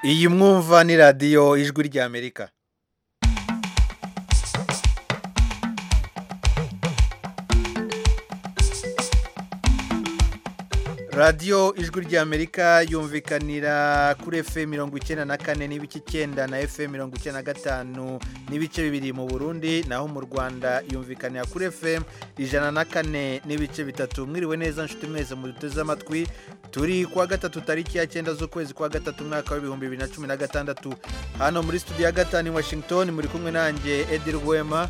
iyi mwumva ni radiyo ijwi ry'amerika radiyo ijwi ry'amerika yumvikanira kuri efe mirongo icyenda na kane n'ibice icyenda na efe mirongo icyenda na gatanu n'ibice bibiri mu burundi naho mu rwanda yumvikanira kuri efe ijana na kane n'ibice bitatu mwiriwe neza nshuti mwese muduteze amatwi turi kuwa gatatu tariki ya cyenda z'ukwezi kwa gatatu umwaka w'ibihumbi bibiri na cumi na gatandatu hano muri studio ya gatanu i washington muri kumwe nanjye edi rwema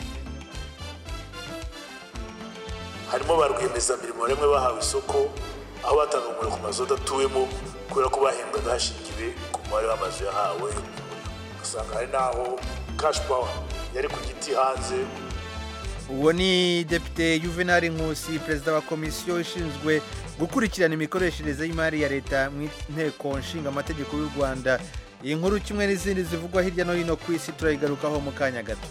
harimo ba rwiyemezamirimo bamwe bahawe isoko aho batanga umuriro ku mazu adatuwemo kubera ko bahembwaga hashingiwe ku mubare w'amazu yahawe usanga hari n'aho kashi pawa yari ku giti hanze uwo ni depite juvenal nkusi perezida wa komisiyo ishinzwe gukurikirana imikoreshereze y'imari ya leta mu nteko nshinga amategeko y'u rwanda iyi nkuru kimwe n'izindi zivugwa hirya no hino ku isi turayigarukaho mu kanya gato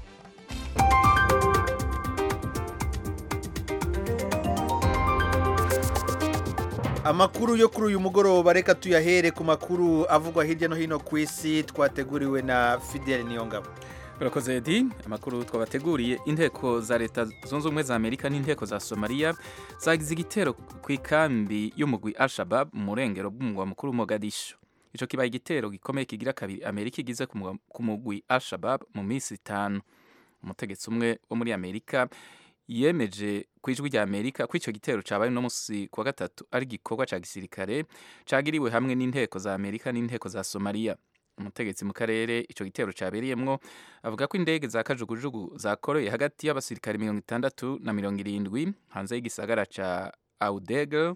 amakuru yo kuri uyu mugoroba reka tuyahere ku makuru avugwa hirya no hino ku isi twateguriwe na fidel niyongabo urakoze edi amakuru twabateguriye inteko za leta zunze ubumwe za amerika n'inteko za somaliya zagize igitero ku ikambi y'umugwi al-shabab mu murengero bw'umugwa mukuru mogadishu icyo kibaye igitero gikomeye kigira kabiri amerika igize ku mugwi al-shabab mu minsi itanu umutegetsi umwe wo muri amerika yemeje ku ijwi rya amerika ko icyo gitero cyabaye uno munsi ku wa gatatu ari igikorwa cya gisirikare cyagiriwe hamwe n'inteko za amerika n'inteko za somaliya umutegetsi mu karere icyo gitero cyabereyemwo avuga ko indege za kajugujugu zakoreye hagati y'abasirikare mirongo itandatu na mirongo irindwi hanze y'igisagara cya audege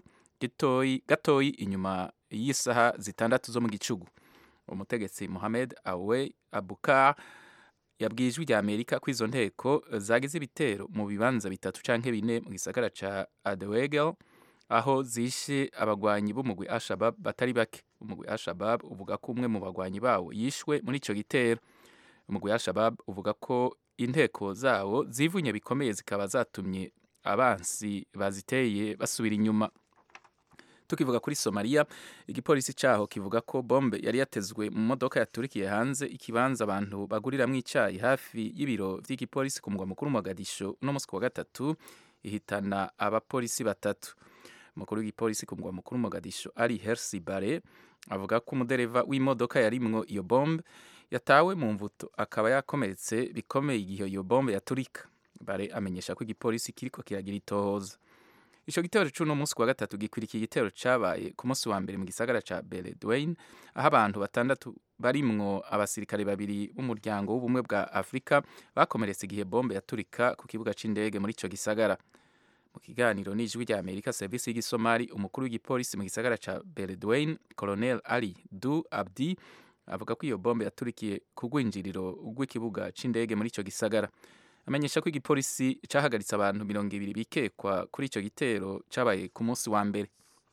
gatoyi inyuma y'isaha zitandatu zo mu gicugu umutegetsi mohamed awe abukar yabwiye ijwi rya amerika ko izo nteko zagize ibitero mu bibanza bitatu canke bine mu gisagara ca adewegel aho zishe abagwanyi b'umugwi Al-Shabab batari bake umugwi Al-Shabab uvuga ko umwe mu bagwanyi bawo yishwe muri ico gitero umugwi Al-Shabab uvuga ko inteko zawo zivunye bikomeye zikaba zatumye abansi baziteye basubira inyuma tukivuga kuri Somalia igipolisi caho kivuga ko bombe yari yatezwe mu modoka yaturikiye hanze ikibanza abantu baguriramwo icayi hafi y'ibiro vy'igipolisi ku mugwa mukuru Mogadisho no musi wa gatatu ihitana abapolisi batatu umukuru w'igipolisi ku mugwa mukuru Mogadisho ari Hersi Bare avuga ko umudereva w'imodoka yarimwo iyo bombe yatawe mu mvuto akaba yakomeretse bikomeye igihe iyo bombe yaturika Bare amenyesha ko igipolisi kiriko kiragira itohoza ico gitero c'uno munsi wa gatatu gikwirikiye igitero cabaye ku munsi wa mbere mu gisagara ca Beledweyne aho abantu batandatu barimwo abasirikare babiri b'umuryango w'ubumwe bwa Afrika bakomeretse igihe bombe yaturika ku kibuga c'indege muri ico gisagara mu kiganiro n'ijwi rya Amerika service y'igisomali umukuru w'igipolisi mu gisagara ca Beledweyne Colonel Ali Du Abdi avuga ko iyo bombe yaturikiye ku rwinjiriro rw'ikibuga c'indege muri ico gisagara amenyesha ko igipolisi cahagaritse abantu mirongo ibiri bikekwa kuri ico gitero cabaye ku munsi wa mbere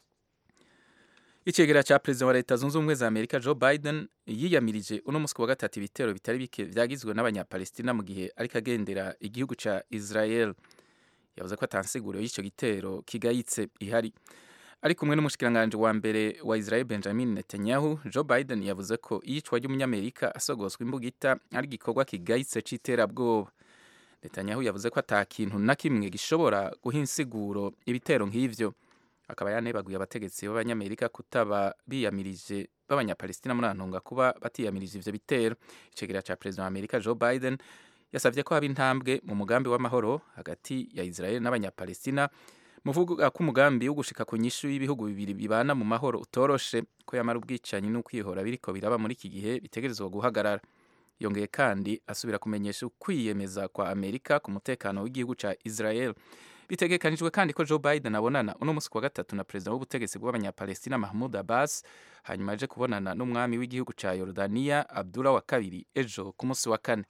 icegera ca perezida wa leta zunze ubumwe za amerika joe biden yiyamirije uno munsi wa gatatu ibitero bitari bike vyagizwe n'abanyapalestina mu gihe ariko agendera igihugu ca israel yavuze ko atansiguro y'ico gitero kigayitse ihari ari kumwe n'umushikiranganje wa mbere wa israel benjamin netanyahu joe biden yavuze ko iyicwa ry'umunyamerika asogoswa imbugita ari igikorwa kigayitse c'iterabwoba Netanyahu yavuze ko ata kintu na kimwe gishobora guha insiguro ibitero nk'ivyo akaba yanebaguye abategetsi b'abanyamerika kutaba biyamirije b'abanyapalestina muri antunga kuba batiyamirije ivyo bitero icegera ca perezida wa amerika joe biden yasavye ko haba intambwe mu mugambi w'amahoro hagati ya israel n'abanyapalestina muvuga ko umugambi wo gushika ku nyishu y'ibihugu bibiri bibana mu mahoro utoroshe ko yamara ubwicanyi n'ukwihora biriko biraba muri iki gihe bitegerezwa guhagarara yongeye kandi asubira kumenyesha ukwiyemeza kwa amerika ku mutekano w'igihugu ca israel bitegekanijwe kandi ko joe biden abonana uno musi wa gatatu na perezida w'ubutegetsi bw'abanyapalestina mahmud abbas hanyuma aje kubonana n'umwami w'igihugu ca yorodaniya abdullah wa kabiri ejo ku musi wa kane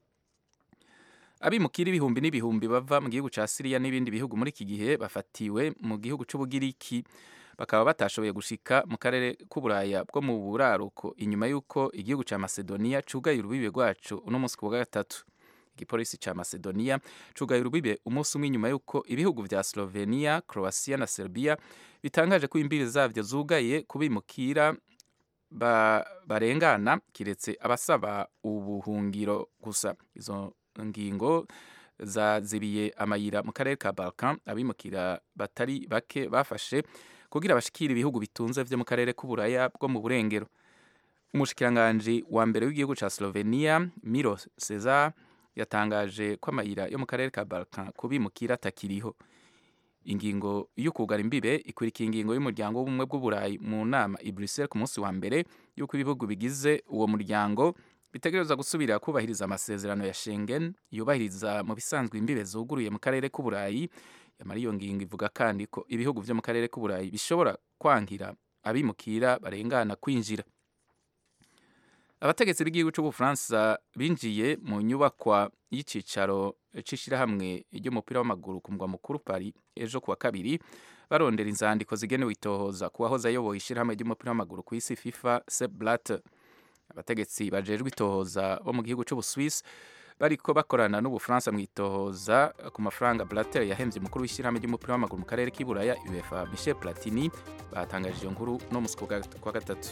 abimukira ibihumbi n'ibihumbi bava mu gihugu ca siriya n'ibindi bihugu muri iki gihe bafatiwe mu gihugu c'ubugiriki bakaba batashoboye gushika mu karere k'uburaya bwo mu buraruko inyuma y'uko igihugu ca macedonia cugaye urubibe rwacu uno munsi ku wa gatatu igipolisi ca macedonia cugaye urubibe umunsi umwe inyuma y'uko ibihugu vya slovenia croatia na serbia bitangaje ko imbibi zavyo zugaye kubimukira ba, barengana kiretse abasaba ubuhungiro gusa izo ngingo zazibiye amayira mu karere ka Balkan abimukira batari bake bafashe kugira bashikire ibihugu bitunze vyo mu karere k'uburaya bwo mu burengero umushikiranganji wa mbere w'igihugu ca Slovenia Miro Cesar yatangaje ko amayira yo mu karere ka Balkan kubimukira atakiriho ingingo y'ukugara imbibe ikurikiye ingingo y'umuryango w'ubumwe bw'uburayi mu nama i Brussels ku munsi wa mbere y'uko ibihugu bigize uwo muryango bitegerezwa gusubira kubahiriza amasezerano ya Schengen yubahiriza mu bisanzwe imbibe zuguruye mu karere k'uburayi yamara iyo ngingo ivuga kandi ko ibihugu vyo mu karere k'uburayi bishobora kwankira abimukira barengana kwinjira abategetsi b'igihugu c'ubufaransa binjiye mu nyubakwa y'icicaro c'ishirahamwe ry'umupira w'amaguru ku mugwa mukuru Paris ejo kuwa kabiri barondera inzandiko zigenewe itohoza ku wahoze ayoboye ishirahamwe ry'umupira w'amaguru ku isi FIFA Sepp Blatter abategetsi bajejwe itohoza bo mu gihugu c'ubuswisi bariko bakorana n'ubufaransa mu itohoza ku mafaranga Blatter yahembye umukuru w'ishyirahamwe ry'umupira w'amaguru mu karere k'iburaya UEFA Michel Platini batangaje iyo nkuru no musi kwa gatatu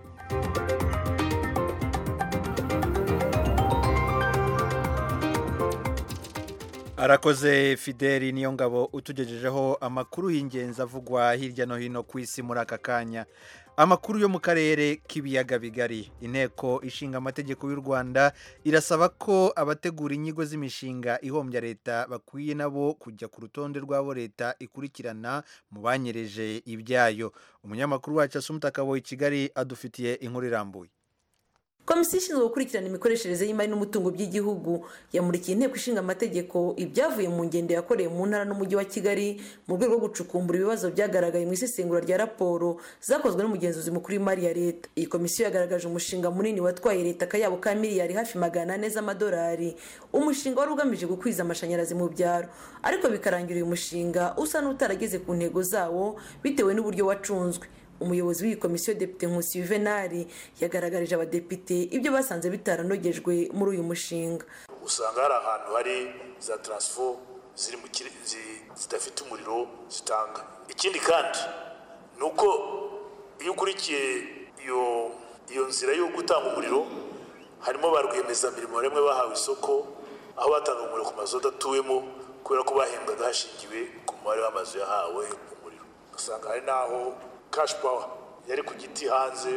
arakoze fideli niyo ngabo utugejejeho amakuru y'ingenzi avugwa hirya no hino ku isi muri aka kanya amakuru yo mu karere k'ibiyaga bigari inteko ishinga amategeko y'u rwanda irasaba ko abategura inyigo z'imishinga ihombya leta bakwiye nabo kujya ku rutonde rw'abo leta ikurikirana mu banyereje ibyayo umunyamakuru wacu asumuta akabo i kigali adufitiye inkuru irambuye komisiyo ishinzwe gukurikirana imikoreshereze y'imari n'umutungo by'igihugu yamurikiye inteko ishinga amategeko ibyavuye mu ngendo yakoreye mu ntara n'umujyi wa kigali mu rwego rwo gucukumbura ibibazo byagaragaye mu isesengura rya raporo zakozwe n'umugenzuzi mukuru w'imari ya leta iyi komisiyo yagaragaje umushinga munini watwaye leta akayabo ka miliyari hafi magana ane z'amadolari umushinga wari ugamije gukwiza amashanyarazi mu byaro ariko bikarangira uyu mushinga usa n'utarageze ku ntego zawo bitewe n'uburyo wacunzwe umuyobozi w'iyi komisiyo depite nkusi yuvenali yagaragarije abadepite ibyo basanze bitaranogejwe muri uyu mushinga usanga hari ahantu hari za taransifo ziri mu zidafite umuriro zitanga ikindi kandi ni uko iyo ukurikiye iyo iyo nzira yo gutanga umuriro harimo ba rwiyemezamirimo rimwe bahawe isoko aho batanga umuriro ku mazu adatuwemo kubera ko bahembwaga hashingiwe ku mubare w'amazu yahawe umuriro ugasanga hari n'aho kashi pawa yari ku giti hanze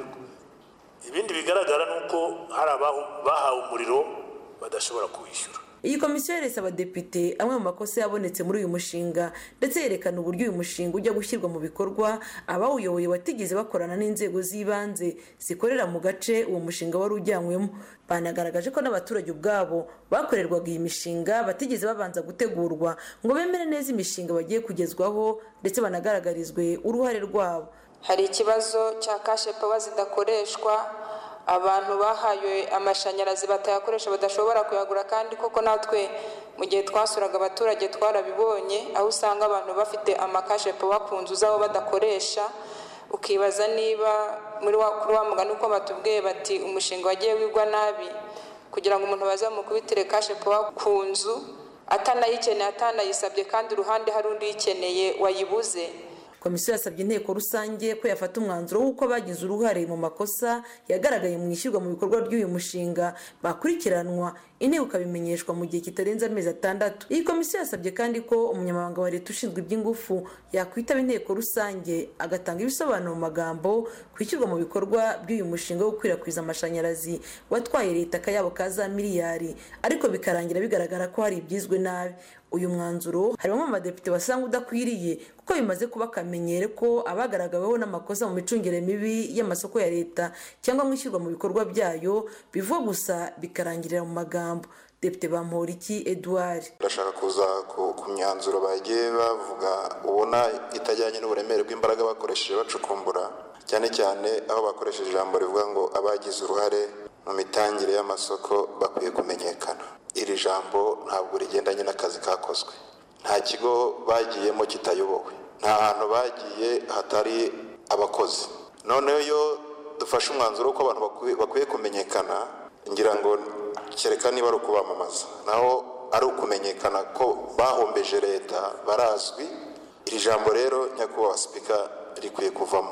ibindi bigaragara ni uko hari abahawe umuriro badashobora kuwishyura iyi komisiyo yeretse abadepite amwe mu makosa yabonetse muri uyu mushinga ndetse yerekana uburyo uyu mushinga ujya gushyirwa mu bikorwa abawuyoboye batigeze bakorana n'inzego z'ibanze zikorera mu gace uwo mushinga wari ujyanywemo banagaragaje ko n'abaturage ubwabo bakorerwaga iyi mishinga batigeze babanza gutegurwa ngo bemere neza imishinga bagiye kugezwaho ndetse banagaragarizwe uruhare rwabo hari ikibazo cya kashe pawa zidakoreshwa abantu bahaye amashanyarazi batayakoresha badashobora kuyagura kandi koko natwe mu gihe twasuraga abaturage twarabibonye aho usanga abantu bafite amakashe pawa ku nzu zabo badakoresha ukibaza niba muri wa mugani uko batubwiye bati umushinga wagiye wigwa nabi kugira ngo umuntu bazamukubitire kashe pawa ku nzu atanayikeneye atanayisabye kandi uruhande hari undi uyikeneye wayibuze komisiyo yasabye inteko rusange ko yafata umwanzuro w'uko bagize uruhare mu makosa yagaragaye mu ishyirwa mu bikorwa ry'uyu mushinga bakurikiranwa inteko ikabimenyeshwa mu gihe kitarenze amezi atandatu iyi komisiyo yasabye kandi ko umunyamabanga wa leta ushinzwe iby'ingufu yakwitaba inteko rusange agatanga ibisobanuro mu magambo ku ishyirwa mu bikorwa by'uyu mushinga wo gukwirakwiza amashanyarazi watwaye leta akayabo ka za miliyari ariko bikarangira bigaragara ko hari ibyizwe nabi uyu mwanzuro hari bamwe mu badepite basanga udakwiriye kuko bimaze kuba akamenyero ko abagaragaweho n'amakosa mu micungire mibi y'amasoko ya leta cyangwa mu ishyirwa mu bikorwa byayo bivuga gusa bikarangirira mu magambo depite bamporiki edouard ndashaka kuza ku myanzuro bagiye bavuga ubona itajyanye n'uburemere bw'imbaraga bakoresheje bacukumbura cyane cyane aho bakoresheje ijambo rivuga ngo abagize uruhare mu mitangire y'amasoko bakwiye kumenyekana iri jambo ntabwo rigendanye n'akazi kakozwe nta kigo bagiyemo kitayobowe nta hantu bagiye hatari abakozi noneho iyo dufashe umwanzuro w'uko abantu bakwiye kumenyekana ngira ngo kereka niba ari ukubamamaza naho ari ukumenyekana ko bahombeje leta barazwi iri jambo rero nyakubahwa sipika rikwiye kuvamo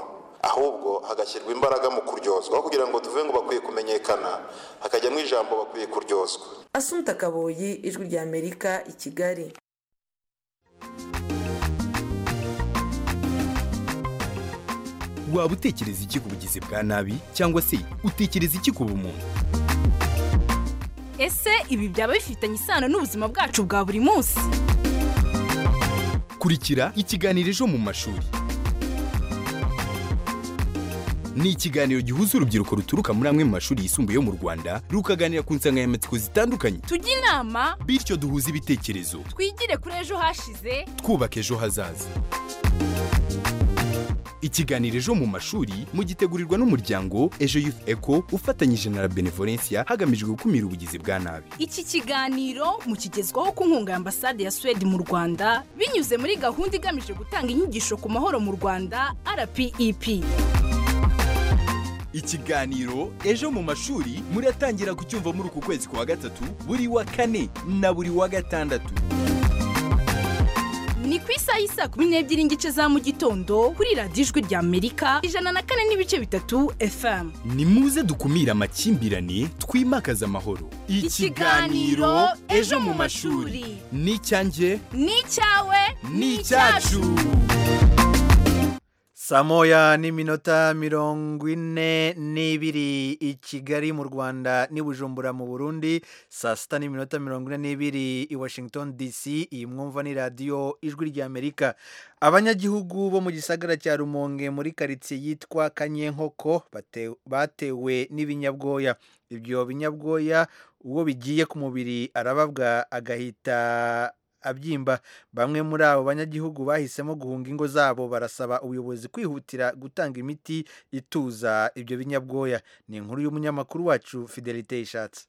ahubwo hagashyirwa imbaraga mu kuryozwa aho kugira ngo tuvuge ngo bakwiye kumenyekana hakajyamo ijambo bakwiye kuryozwa asunta kaboyi ijwi rya amerika i kigali waba utekereza iki ku bugizi bwa nabi cyangwa se utekereza iki ku bumuntu ese ibi byaba bifitanye isano n'ubuzima bwacu bwa buri munsi kurikira ikiganiro ejo mu mashuri ni ikiganiro gihuza urubyiruko ruturuka muri amwe mu mashuri yisumbuye yo mu rwanda rukaganira ku nsanganyamatsiko zitandukanye tujye inama bityo duhuze ibitekerezo twigire kuri ejo hashize twubaka ejo hazaza ikiganiro ejo mu mashuri mugitegurirwa n'umuryango ejo youth eco ufatanyije na la benevolencia hagamijwe gukumira ubugizi bwa nabi iki kiganiro mukigezwaho ku nkunga ya ambasade ya suwede mu rwanda binyuze muri gahunda igamije gutanga inyigisho ku mahoro mu rwanda rpep ikiganiro ejo mu mashuri muratangira kucyumva muri uku kwezi kwa gatatu buri wa kane na buri wa gatandatu ni ku isaha y'isaa kumi n'ebyiri n'igice za mu gitondo kuri radiyo ijwi rya amerika ijana na kane n'ibice bitatu fm ni muze dukumire amakimbirane twimakaze amahoro Ikiganiro Ejo mu mashuri. ni icyanjye ni icyawe ni icyacu saa moya n'iminota mirongo ine n'ibiri i kigali mu rwanda n'i bujumbura mu burundi saa sita n'iminota mirongo ine n'ibiri i washington dc iyi mwumva ni radiyo ijwi ry'amerika abanyagihugu bo mu gisagara cya rumonge muri karitsiye yitwa kanyenkoko bate- batewe n'ibinyabwoya ibyo binyabwoya uwo bigiye ku mubiri arababwa agahita abyimba bamwe muri abo banyagihugu bahisemo guhunga ingo zabo barasaba ubuyobozi kwihutira gutanga imiti ituza ibyo binyabwoya ni inkuru y'umunyamakuru wacu fidelite ishatse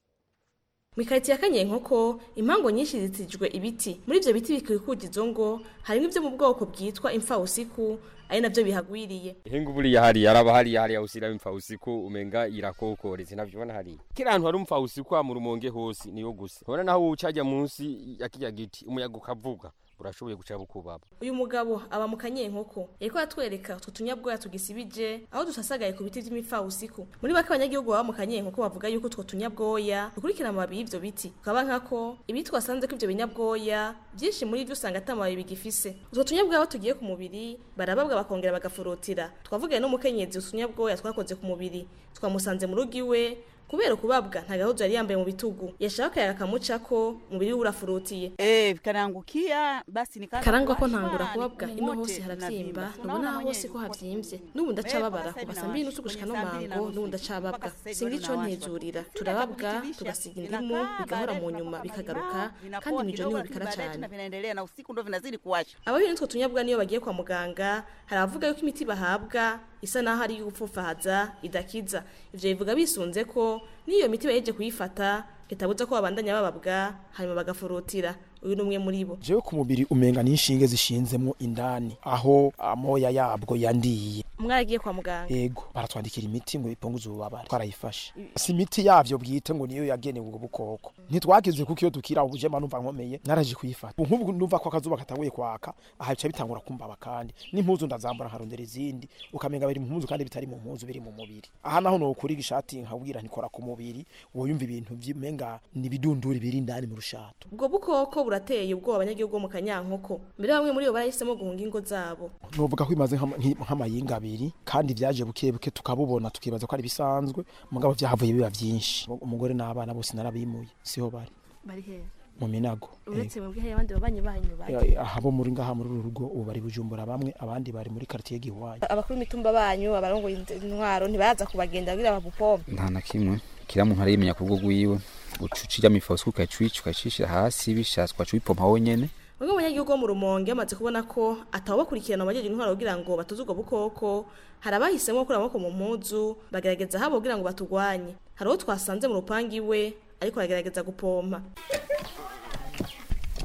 mu ikarito ya kanyenkoko impango nyinshi zitijwe ibiti muri ibyo biti bikikuje izo ngo harimo ibyo mu bwoko bwitwa imfawusiku ari nabyo bihagwiriye Hengu buriya hariya araba hariya hariya usira imfa usiku umenga irakokoreze navyo hariya kira ahantu hari umfa usiku mu rumonge hose niyo gusa ubona naho ucajya munsi ya kirya giti umuyaga ukavuga urashoboye guca bukubaba uyu mugabo aba mu kanyenkoko yariko atwereka utwo tunyabwoya tugisibije aho dusasagaye ku biti by'imifawusiku muri bake abanyagihugu baba mu kanyenkoko bavuga yuko utwo tunyabwoya dukurikira amababi y'ivyo biti tukaba nkako ibiti twasanze ko ivyo binyabwoya byinshi muri byo usanga ata mababi bigifise utwo tunyabwoya aho tugiye ku mubiri barababwa bakongera bagafurutira twavugaye n'umukenyezi utunyabwoya twakoze ku mubiri twamusanze mu rugo iwe kubera ukubabwa nta gahuzu yari yambaye mu bitugu yashaka akayaga kamucako umubiri we urafurutiye Eh, karangukia basi nikaanza karangwa ko kuwashwa, ntangura kubabwa mguu ino wote hose haravyimba unavimba. nubona Unaona hose ko mwenyewe havyimbye n'ubu ndacababara kuva saa mbiri nusu gushika no mango n'ubu ndacababwa singa ico ntezurira turababwa tugasiga indimu bigahora mu nyuma bikagaruka kandi mw'ijoro niho bikara cane vinaendelea na usiku ndo vinazidi kuwasha abahuye n'utwo tunyabwa niyo bagiye kwa muganga hari abavuga yuko imiti bahabwa isa naho ari iy'ugupfufahaza idakiza ivyo bivuga bisunze ko n'iyo miti baheje kuyifata bitabuza ko babandanya bababwa hanyuma bagafurutira uyu ni umwe muri bo jewe ku mubiri umenga n'inshinge zishinzemo indani aho amoya yabwo yandiye mwaragiye kwa muganga ego baratwandikira imiti ngo ipunguze ububabare twarayifashe si imiti yavyo bwite ngo niyo yagenewe ubwo bukoko ntitwagize kuko iyo dukira ubujema numva nkomeye naraje kuyifata nk'ubu numva ko akazuba katanguye kwaka aha bica bitangura kumbaba kandi n'impuzu ndazambara nkarondera izindi ukamenga biri mu mpuzu kandi bitari mu mpuzu biri mu mubiri aha naho nokuriga ishati nkabwira ntikora ku mubiri woyumva ibintu vy'umenga ni ibidunduri biri indani mu rushato ubwo bukoko burateye ubwoba abanyagihugu bo mu kanyankoko mbere bamwe muri bo barahisemo guhunga ingo zabo novuga ko bimaze nk'ama- nk'i- nk'amayinga abiri kandi vyaje buke buke tukabubona tukibaza ko ari bisanzwe mugabo vyahavuye biba vyinshi umugore n'abana bose narabimuye siho bari bari hehe mu minago uretse mwebwe hari abandi babanyi banyu Eh, bagiye aha bo muri ngaha muri uru rugo ubu bari bujumbura bamwe abandi bari muri quartier giwanyu abakuru imitumba banyu abarongoye intwaro ntibaza kubagenda kugira babupompe nta na kimwe kila muntu arimenya ku bwo gwiwe ucucija mifosi ukacica ukacishira hasi bishatswe ukaca ubipompa wenyene bamwe mu banyagihugu bo mu rumonge bamaze kubona ko atababakurikirana abajeje intwaro kugira ngo batuze ubwo bukoko hari abahisemo gukura amaboko mu mpuzu bagerageza habo kugira ngo batugwanye hari uwo twasanze mu rupangu iwe ariko aragerageza gupompa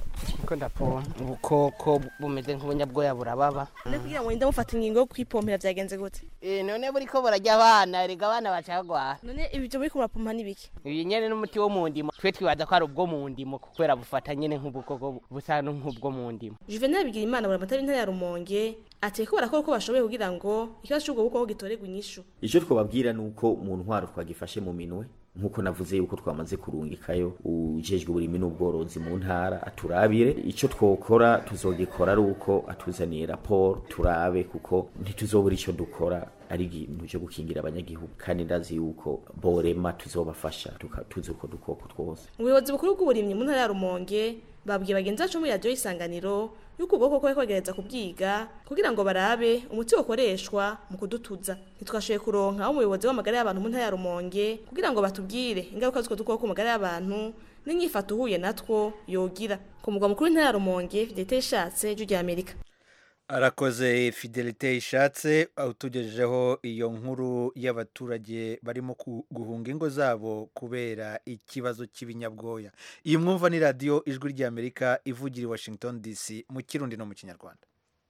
ndiko ndapompa ubukoko bumeze nk'ubunyabwoya burababa none kugira ngo winde mufata ingingo yo kwipompera vyagenze gute Eh, none buriko burarya abana erega abana bacagwara none ibyo muri kumurapompa ni biki ibi nyene n'umuti wo mu ndimo twe twibaza ko ari ubwo mu ndimo kubera bufata nyene nk'ubukoko busa nk'ubwo mu ndimo juvenal bigira imana buramatari intara ya rumonge ati ko barakora uko bashoboye kugira ngo ikibazo c'ubwo bukoko gitorerwe inyishu icyo twababwira ni uko mu ntwaro twagifashe mu minwe nk'uko navuze yuko twamaze kurungikayo ujejwe uburimi n'ubworozi mu ntara aturabire icyo twokora tuzogikora ari uko atuzaniye raporo turabe kuko ntituzobura icyo dukora ari ikintu cyo gukingira abanyagihugu kandi ndazi yuko borema tuzobafasha tuka- tuzi uko dukoko twose ubuyobozi bukuru bw'uburimyi mu ntara ya rumonge babwiye bagenzi bacu muri radiyo y'isanganiro yuko ubwo bukoko bariko bagerageza kubwiga kugira ngo barabe umuti wokoreshwa mu kudutuza ntitwashoboye kuronka aho umuyobozi w'amagara y'abantu mu ntara ya rumonge kugira ngo batubwire ingaruka z'utwo dukoko ku magara y'abantu n'inyifato uhuye natwo yogira ku mugwa mukuru w'intara ya rumonge fidelite ishatse ijwi rya amerika arakoze fidelite ishatse utugejejeho iyo nkuru y'abaturage barimo ku- guhunga ingo zabo kubera ikibazo cy'ibinyabwoya iyi mwumva ni radiyo ijwi ry'amerika ivugira i washington dc mu kirundi no mu kinyarwanda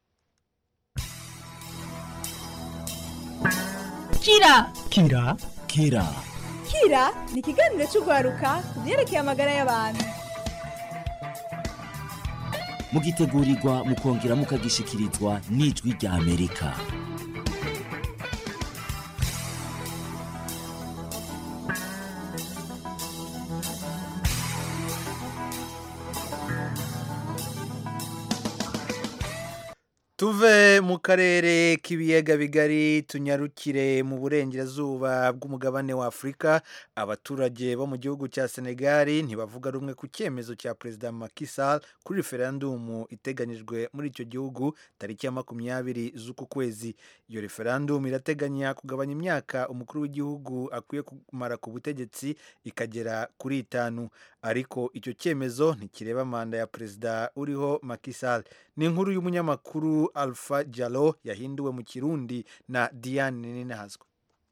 kira kira kira kira ni ikiganiro cy'urwaruka ku byerekeye amagara y'abantu mugitegurirwa mukongera mukagishikirizwa n'ijwi rya amerika tuve mu karere k'ibiyaga bigari tunyarukire mu burengerazuba bw'umugabane wa afurika abaturage bo mu gihugu cya senegali ntibavuga rumwe ku cyemezo cya perezida Macky Sall kuri referandumu iteganyijwe muri icyo gihugu tariki ya makumyabiri z'uku kwezi iyo referandumu irateganya kugabanya imyaka umukuru w'igihugu akwiye kumara ku butegetsi ikagera kuri itanu ariko icyo cyemezo ntikireba manda ya perezida uriho Macky Sall ni inkuru y'umunyamakuru Alpha Jalo yahinduwe mu kirundi na Diane Ninazwa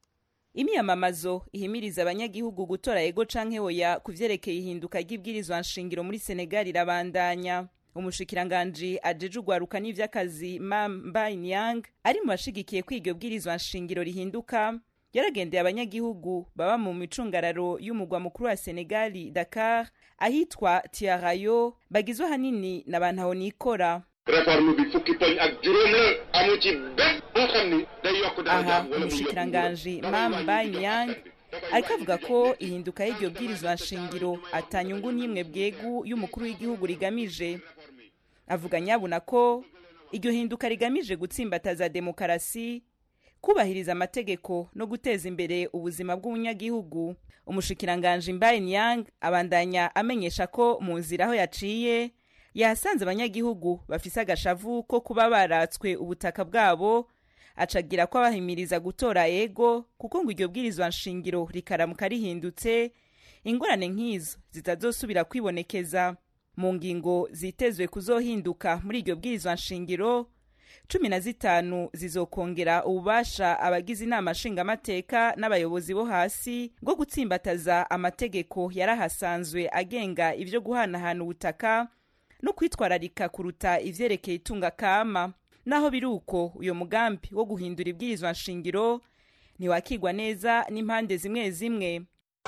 imyamamazo ihimiriza abanyagihugu gutora ego canke oya ku vyerekeye ihinduka ry'ibwirizwa nshingiro muri senegal irabandanya umushikiranganji ajeje urwaruka n'ivy'akazi mam mbayinyang ari mu bashigikiye ko iryo bwirizwa nshingiro rihinduka yaragendeye abanyagihugu baba mu micungararo y'umugwa mukuru wa senegali dakar ahitwa tiarayo bagizwe ahanini na bantaho nikora réforme bi fukki poñ ak juróom la amu ci benn boo xam ni day yokk dara aha umushikiranganji mam mbayinyang ariko avuga ko ihinduka y'iryo bwirizwa nshingiro atanyungu n'imwe bwegu y'umukuru w'igihugu rigamije avuga nyabuna ko iryo hinduka rigamije gutsimbataza demokarasi kubahiriza amategeko no guteza imbere ubuzima bw'umunyagihugu umushikiranganji mbaye nyang abandanya amenyesha ko mu nzira aho yaciye yahasanze abanyagihugu bafise agashavu ko kuba baratswe ubutaka bwabo acagira ko abahimiriza gutora ego kuko ngo iryo bwirizwa nshingiro rikaramuka rihindutse ingorane nk'izo zitazosubira kwibonekeza mu ngingo zitezwe kuzohinduka muri iryo bwirizwa nshingiro cumi na zitanu zizokongera ububasha abagize inama nshingamateka n'abayobozi bo hasi bwo gutsimbataza amategeko yarahasanzwe agenga ibyo guhanahana ubutaka no kwitwararika kuruta ivyerekeye itunga kama naho biri uko uyo mugambi wo guhindura ibwirizwa nshingiro ntiwakigwa neza n'impande zimwe zimwe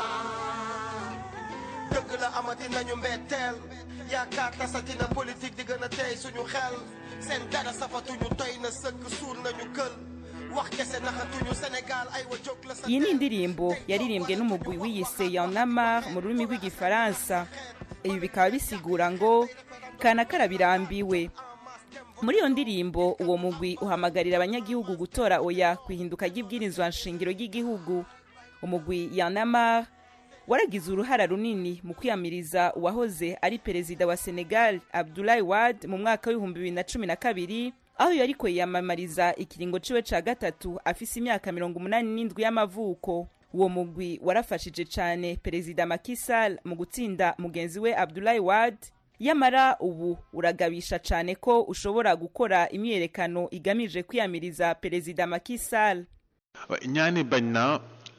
dëgg la amati nañu mbetteel yaakaar tasatina politique di gën a tey suñu xel seen dara safatuñu toy na sëkk suul nañu kël wax kese naxatuñu Sénégal ay wa jóg la sa iyi ni indirimbo yaririmbwe n'umugwi wiyise yanamar mu rurimi rw'igifaransa ibi bikaba bisigura ngo kana karabirambiwe muri iyo ndirimbo uwo mugwi uhamagarira abanyagihugu gutora oya ku ihinduka ry'ibwirizwa nshingiro ry'igihugu umugwi yanamar waragize uruhara runini mu kwiyamiriza uwahoze ari perezida wa senegal abdulayi wad mu mwaka w'ibihumbi bibiri na cumi na kabiri aho yariko yiyamamariza ikiringo ciwe ca gatatu afise imyaka mirongo umunani n'indwi y'amavuko uwo mugwi warafashije cane perezida Macky Sall mu gutsinda mugenzi we abdulayi wad yamara ubu uragabisha cane ko ushobora gukora imyiyerekano igamije kwiyamiriza perezida Macky Sall ñaani bañ na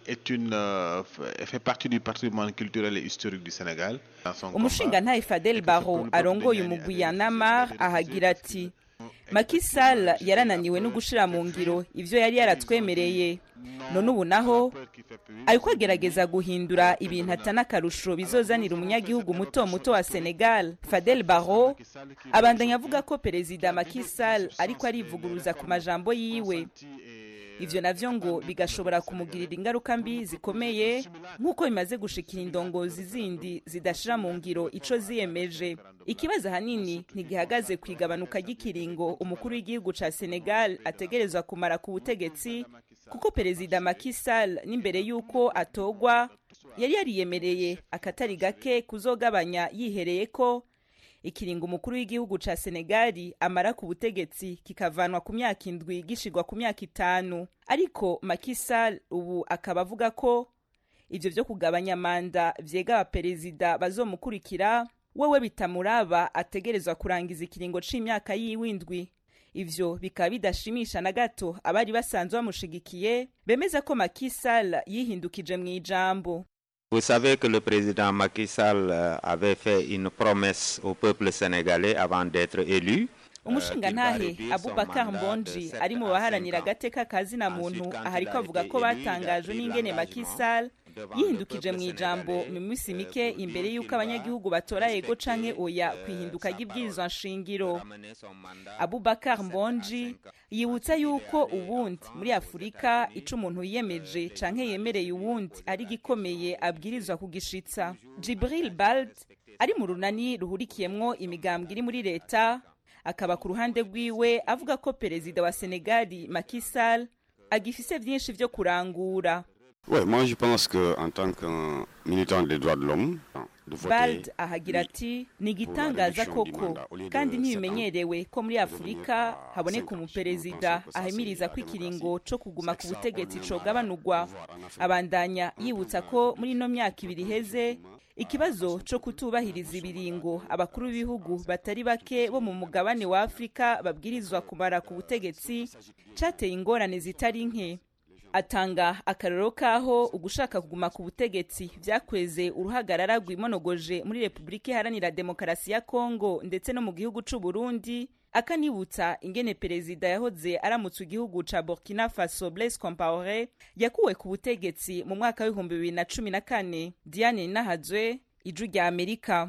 est une, euh, f- fait partie du patrimoine culturel et historique du Sénégal. Dans son umushingantahe fadel baro arongoye umugwi ya namar ahagira ati Macky Sall yarananiwe no gushira mu ngiro ivyo yari yaratwemereye none ubu naho ariko agerageza guhindura ibintu atana akarusho bizozanira umunyagihugu muto muto wa Senegal Fadel Barro abandanya avuga ko perezida Macky Sall ariko arivuguruza ku majambo yiwe ivyo navyo ngo bigashobora kumugirira ingaruka mbi zikomeye nk'uko bimaze gushikira indongozi zindi zidashira mu ngiro ico ziyemeje ikibazo ahanini ntigihagaze ku igabanuka ry'ikiringo umukuru w'igihugu ca senegal ategerezwa kumara ku butegetsi kuko perezida Macky Sall n'imbere y'uko atogwa yari yariyemereye akatari gake kuzogabanya yihereye ko ikiringo umukuru w'igihugu ca senegali amara ku butegetsi kikavanwa ku myaka indwi gishigwa ku myaka itanu ariko Macky Sall ubu akaba avuga ko ivyo vyo kugabanya manda vyega abaperezida bazomukurikira wewe bitamuraba ategerezwa kurangiza ikiringo c'imyaka yiwe indwi ivyo bikaba bidashimisha na gato abari basanzwe bamushigikiye bemeza ko Macky Sall yihindukije mu ijambo Vous savez que le président Macky Sall euh, avait fait une promesse au peuple sénégalais avant d'être élu. umushingantahe abubakar mbonji ari mu baharanira agateka ka zina muntu aha ariko avuga ko batangajwe n'ingene Macky Sall yihindukije mu ijambo mu minsi mike imbere y'uko abanyagihugu batora yego canke oya ku ihinduka ry'ibwirizwa nshingiro abubakar mbonji yibutsa yuko ubundi muri afurika ico umuntu yiyemeje canke yemereye uwundi ari gikomeye abwirizwa kugishitsa jibril bald ari mu runani ruhurikiyemwo imigambwe iri muri leta akaba ku ruhande rwiwe avuga ko perezida wa senegali Macky Sall agifise vyinshi vyo kurangura Ouais, moi je pense qu'en tant qu'un militant des droits de l'homme, de voter bald ahagira ati ni igitangaza koko kandi ntibimenyerewe ko muri afurika haboneka umuperezida ahimiriza ko ikiringo co kuguma ku butegetsi cogabanurwa abandanya yibutsa ko muri ino myaka ibiri iheze ikibazo co kutubahiriza ibiringo abakuru b'ibihugu batari bake bo mu mugabane wa afurika babwirizwa kumara ku butegetsi cateye ingorane zitari nke atanga akarero k'aho ugushaka kuguma ku butegetsi vyakweze uruhagarara rwimonogoje muri repubulika iharanira demokarasi ya kongo ndetse no mu gihugu c'u burundi akanibutsa ingene perezida yahoze aramutse igihugu ca burkina faso blaise compaore yakuwe ku butegetsi mu mwaka w'ibihumbi bibiri na cumi na kane diane nahazwe ijwi rya amerika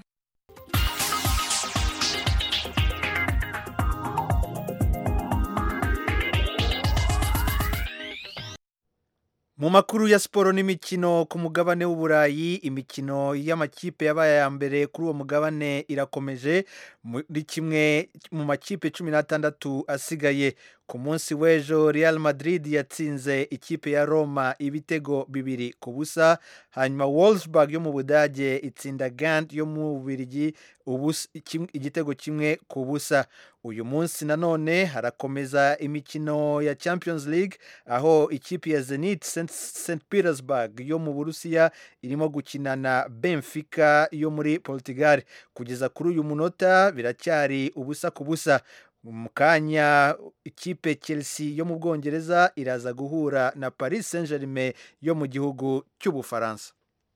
mu makuru ya siporo n'imikino ku mugabane w'uburayi imikino y'amakipe yabaye aya mbere kuri uwo mugabane irakomeje muri kimwe mu makipe cumi n'atandatu asigaye ku munsi w'ejo real madrid yatsinze ikipe ya roma ibitego bibiri ku busa hanyuma wolfsburg yo mu budage itsinda gant yo mu bubirigi igitego kimwe ku busa uyu munsi nanone harakomeza imikino ya champions league aho ikipe ya zenit st petersburg yo mu burusiya irimo gukina na benfica yo muri portugal kugeza kuri uyu munota biracyari ubusa ku busa mu kanya ikipe chelsea yo mu bwongereza iraza guhura na paris saint germain yo mu gihugu cy'ubufaransa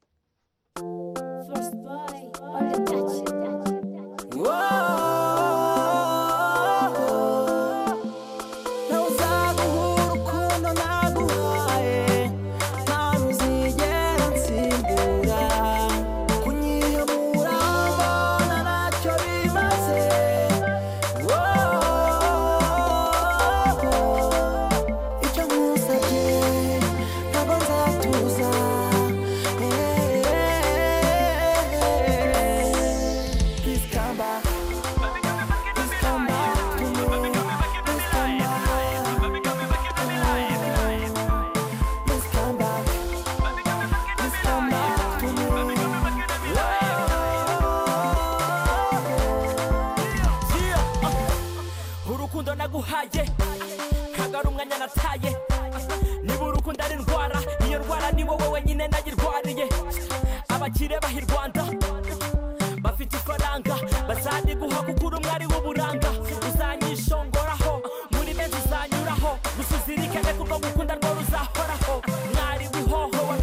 urukundo naguhaye ntabwo ari umwanya nataye niba urukundo ari indwara iyo ndwara ni wowe wenyine nayirwariye abakire baha i rwanda bafite ifaranga bazaniguha kuko uri umwari w'uburanga uzanyishongoraho muri benshi uzanyuraho gusa uzirikane kuko gukunda rwo ruzahoraho mwari wihoho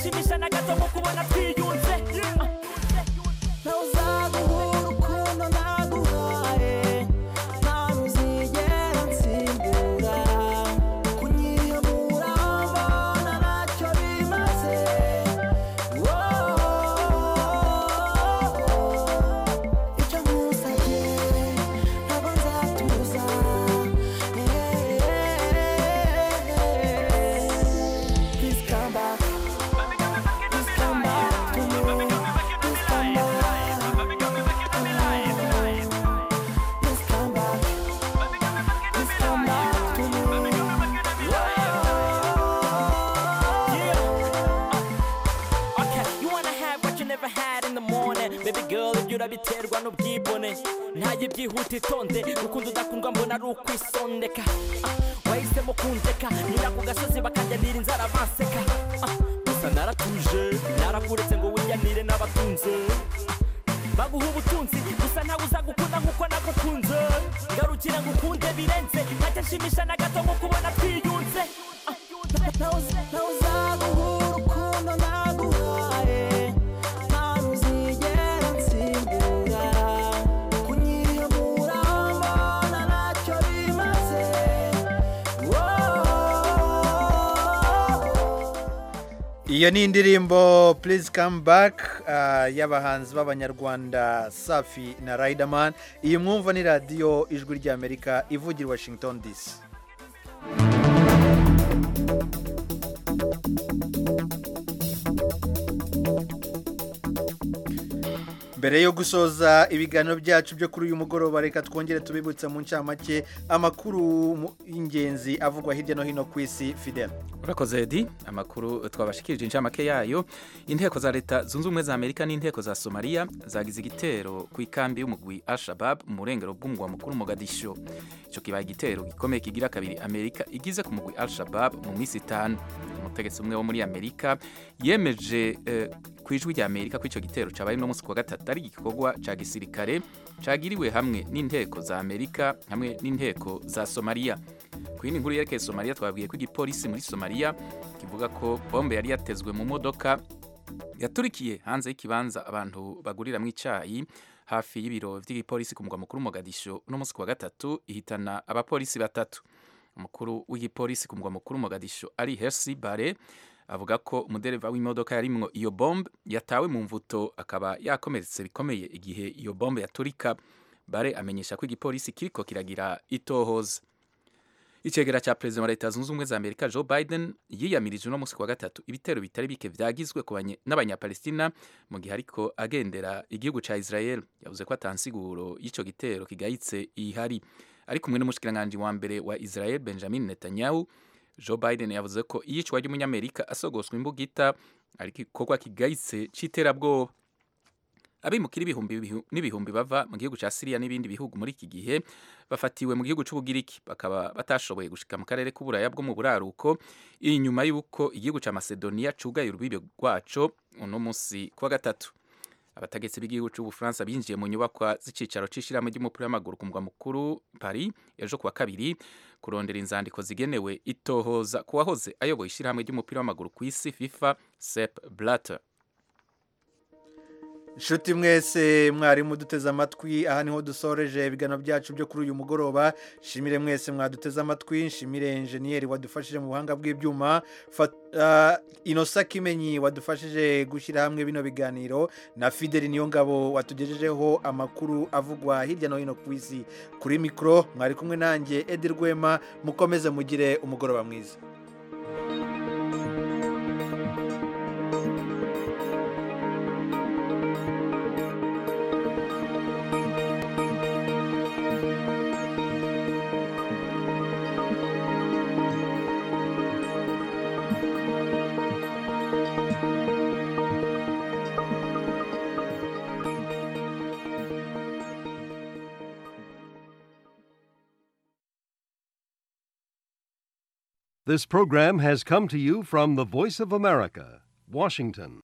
ntacyashimisha na gato mu kubona twiyunze ntawuzaguhura urukundo naguhaye nta ntuzigera nsimbura kunyiyamura mbona ntacyo bimaze icyo nkusabye ntabwo nzatuza Please come back Please come back to me Please come back Please come back Please come back to Okay, you wanna have what you never had in the morning Baby girl, ibyo urabiterwa n'ubwibone ntaye byihuta itonde rukundo udakundwa mbona ari ukwisondeka Ah, wahisemo kundeka nyura ku gasozi bakanjanira inzara banseka Ah, gusa naratuje narakuretse ngo wiyanire n'abatunze Ah, baguha ubutunzi gusa ntawe uzagukunda nk'uko nagukunze ngarukira ngukunde birenze ntacyashimisha na gato mu kubona twiyunze Ah, ntawuzaguhura urukundo naguhaye nta ntuzigera nsimbura kunyiyamura mbona ntacyo bimaze iyo ni indirimbo please come back ah, y'abahanzi b'abanyarwanda safi na riderman iyi mwumva ni radiyo ijwi ry'amerika ivugira i washington dc mbere yo gusoza ibiganiro byacu byo kuri uyu mugoroba reka twongere tubibutse mu ncamake amakuru mu- y'ingenzi avugwa hirya no hino ku isi fidel urakoze edi amakuru twabashikirije incamake yayo inteko za leta zunze ubumwe za amerika n'inteko za somaliya zagize igitero ku ikambi y'umugwi al-shabab mu burengero bw'umugwa mukuru mogadisho icyo kibaye igitero gikomeye kigira kabiri amerika igize ku mugwi al-shabab mu minsi itanu umutegetsi umwe wo muri amerika yemeje eh, ku ijwi rya amerika ko icyo gitero cyabaye no munsi ku wa gatatu ari igikorwa cya gisirikare cyagiriwe hamwe n'inteko za amerika hamwe n'inteko za somaliya ku yindi nkuru yerekeye somaliya twabwiye ko igipolisi muri somaliya kivuga ko bombe yari yatezwe mu modoka yaturikiye hanze y'ikibanza abantu baguriramo icyayi hafi y'ibiro by'igipolisi ku mugwa mukuru Mogadisho uno munsi ku wa gatatu ihitana abapolisi batatu umukuru w'igipolisi ku mugwa mukuru Mogadisho ari Hersi Bare avuga ko umudereva w'imodoka yarimwo iyo bombe yatawe mu mvuto akaba yakomeretse bikomeye igihe iyo bombe yaturika Bare amenyesha ko igipolisi kiriko kiragira itohoza icegera cya perezida wa leta zunze ubumwe za amerika joe biden yiyamirije uno munsi ku wa gatatu ibitero bitari bike vyagizwe ku banye- n'abanyapalestina mu gihe ariko agendera igihugu ca israel yavuze ko atansiguro y'ico gitero kigayitse ihari ari kumwe n'umushikiranganji wa mbere wa israel benjamin netanyahu joe biden yavuze ko iyicwa ry'umunyamerika asogoswa imbugita ari igikorwa kigayitse c'iterabwoba abimukira ibihumbi bihu- n'ibihumbi bava mu gihugu cya Syria n'ibindi bihugu muri iki gihe bafatiwe mu gihugu c'ubugiriki bakaba batashoboye gushika mu karere k'uburaya bwo mu buraruko inyuma y'uko igihugu cya Macedonia cugaye urubibe rwaco uno munsi kuwa gatatu abategetsi b'igihugu c'ubufaransa binjiye mu nyubakwa z'icicaro c'ishirahamwe ry'umupira w'amaguru ku mugwa mukuru Paris ejo kuwa kabiri kurondera inzandiko zigenewe itohoza ku wahoze ayoboye ishirahamwe ry'umupira w'amaguru ku isi FIFA Sepp Blatter inshuti mwese mwarimu duteze amatwi aha niho dusoreje ibiganiro byacu byo kuri uyu mugoroba shimire mwese mwaduteze amatwi nshimire enjeniyeri wadufashije mu buhanga bw'ibyuma Fat- ah, inosa kimenyi wadufashije gushyira hamwe bino biganiro na fideli niyongabo watugejejeho amakuru avugwa hirya no hino ku isi kuri mikoro mwari kumwe nanjye edi rwema mukomeze mugire umugoroba mwiza This program has come to you from the Voice of America, Washington.